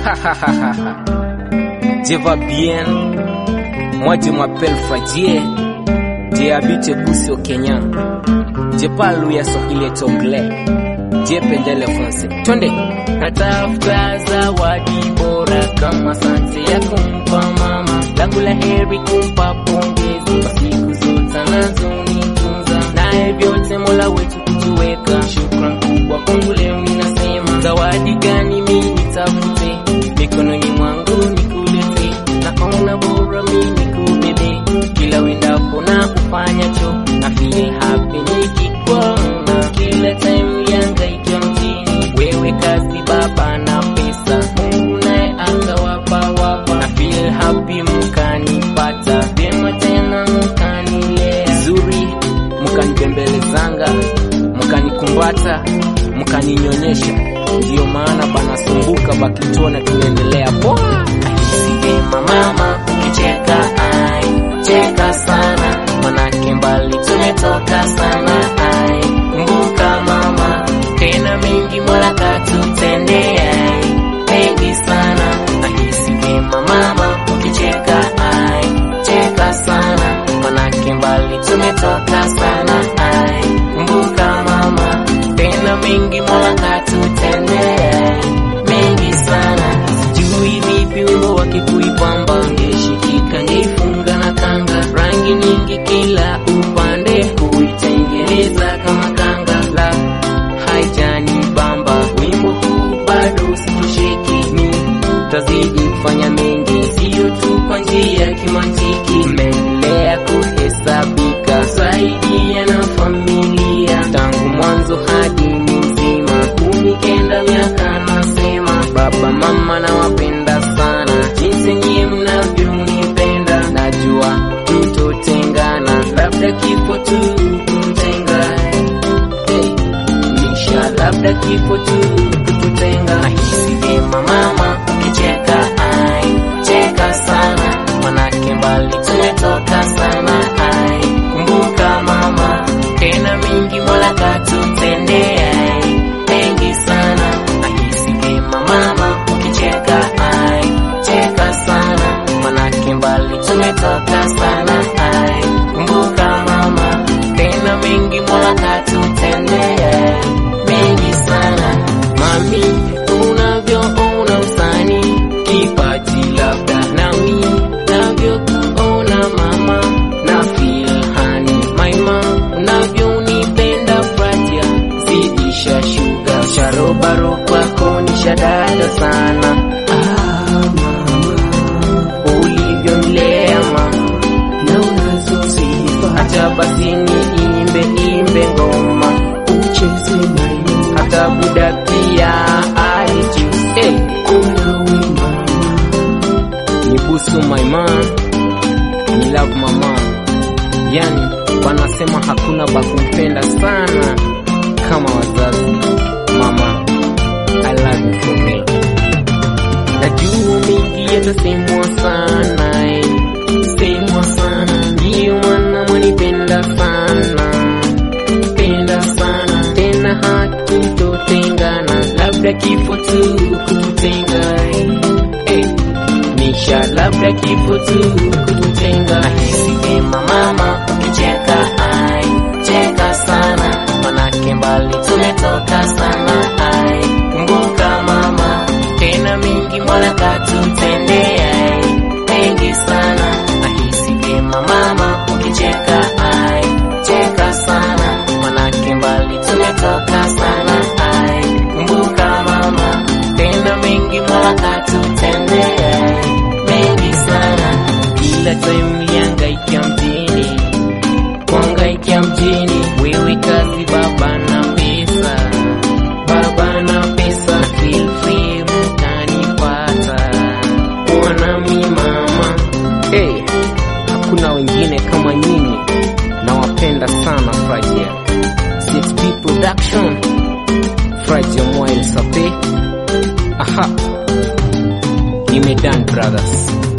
Je va bien Moi je m'appelle Fradie Je habite Busi au Kenya Je parle ya Swahili et anglais Je pendele français Twende natafuta zawadi bora kama asante ya kumpa mama langu la heri kumpa pongezi kwa siku zote anazonitunza naye vyote mola wetu kutuweka shukran kubwa kwangu leo ninasema zawadi gani mi nitafute mikononi mwangu nikulete naona bora mi nikubebe kila wendapo na kufanyacho na feel happy nikikuona kila time yangaika mjini wewe kazi baba na pesa mungu naye akawapa wapa na feel happy mkanipata vyema tena mkanilea Zuri Mkanibembelezanga Mkanikumbata Mkaninyonyesha Ndiyo maana banasumbuka bakituona tunaendelea poa Nahisi vyema mama ukicheka ai cheka sana manake mbali tumetoka sana ai kumbuka mama tena mengi mola katutendea ai mengi sana nahisi vyema mama ukicheka ai cheka sana manake mbali tumetoka sana ai kumbuka mama tena mengi mola katutendea ai mengi sana sijui vipi wimbo wake kuipamba ngeshikika ngeifunga na kanga rangi nyingi kila upande kuitengeneza kama kanga la haijani bamba wimbo huu bado sitosheki mi tazidi kufanya mengi siyo tu kwa njia ya kimantiki meendelea kuhesabika saidia na familia tangu mwanzo hadi ni mzima kumi kenda miaka nasema baba mama nawapenda sana jinsi nyie mnavyonipenda najua tutotengana labda kifo tu kutenga hey. Nisha labda kifo tu kututenga nahisi vyema mama ukicheka ai cheka sana manake mbali tumetoka sana ai kumbuka mama tena mingi mola katutendea ai mengi sana nahisi vyema mama ukicheka ai cheka sana manake mbali tumetoka sana ai kumbuka mama tena mengi mola katutendea mengi sana mami unavyoona usani kipaji labda nami navyokuona mama na filhani maima unavyonipenda fratia zidisha shuga sharobaro kwako ni shadada sana ah, mama ulivyonilea mama na unazosifa hata basi ni imbe imbe ngoma ucheze nayo hata buda pia aiju hey. Ni busu my man Ni love mama Yani wanasema hakuna bakumpenda sana Kama wazazi Mama I love you for real najua mingi yatasemwa sana eh. semwa sana ndiyo maana mwanipenda sana penda sana tena hatutotengana labda kifo tu kututenga eh. Eh. nisha labda kifo tu kututenga nahisi vyema mama ukicheka ai cheka sana manake mbali tumetoka sana ai kumbuka mama tena mingi mola katutendea ai mengi sana nahisi vyema mama ukicheka ai cheka sana manake mbali tumetoka sana ai kumbuka mama tena mengi mola katutendea ai mengi sana kila time liangaikia mjini kuangaikia mjini wewe kazi baba na pesa baba na pesa feel free mtanipata kuwa nami mama hey, Hakuna wengine kama nyinyi Nawapenda sana Frajia 6P Production Frajia Moyle Sape Aha Nimedan Brothers